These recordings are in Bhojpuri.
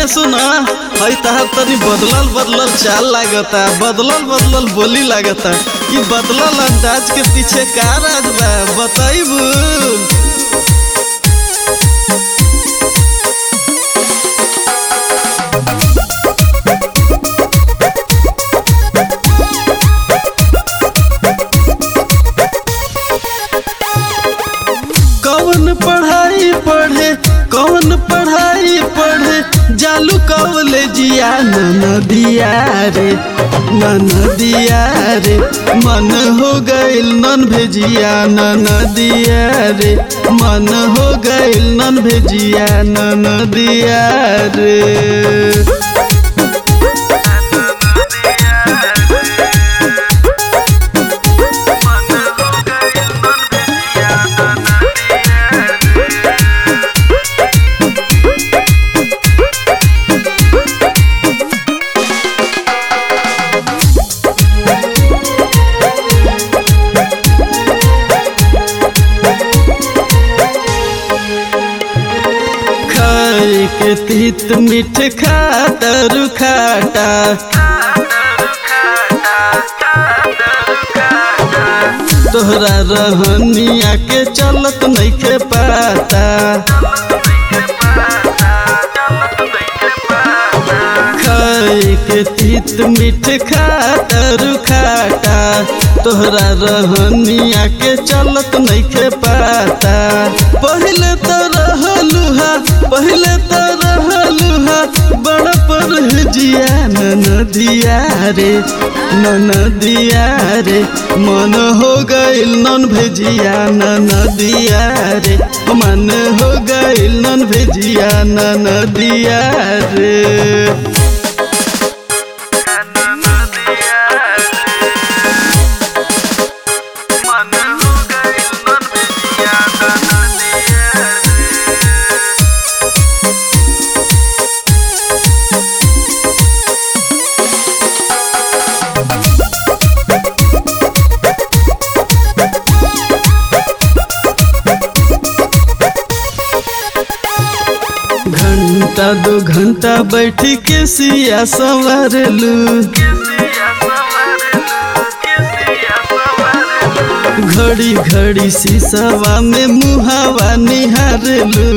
सुना हई तहार तनी बदलल बदलल चाल लागता बदलल बदलल बोली लागता कि बदलल अंदाज के पीछे का राज बा बताइबू कौन पढ़ाई पढ़े कौन पढ़ाई पढ़े जालू कॉलेजिया नदिया रे नदिया रे मन हो गइल नन भेजिया नदिया रे मन हो गइल नन भेजिया नदिया रे खाए के तीत मीठ खातर खाटा तोहरा रहनिया के चलत नइखे पाता खाए के तीत मीठ खातर खाटा तोहरा रहनिया के चलत नइखे पाता पहले तो रहलुहा पहले तो रहलुहा बड़ परहजिया नदिया रे नदिया रे मन हो गइल नन भेजिया नदिया रे मन हो गइल नन भेजिया नदिया रे घंटा दो घंटा बैठ के सिया संवारलू घड़ी घड़ी शीशवा में मुहावा निहारलू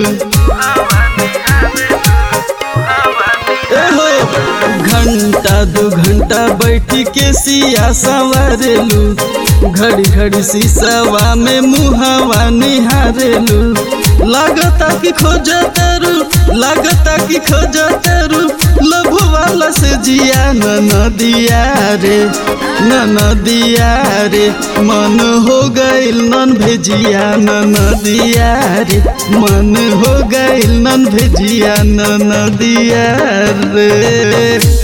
एहो घंटा दो घंटा बैठ के सिया संवारलू घड़ी घड़ी शीशवा में मुहावा निहारलू लागता कि खोजतरू लागता कि खोजतरू लभ वाला से जिया नदिया रे नदिया रे मन हो गइल नन भेजिया नदिया रे मन हो गइल नन भेजिया नदिया रे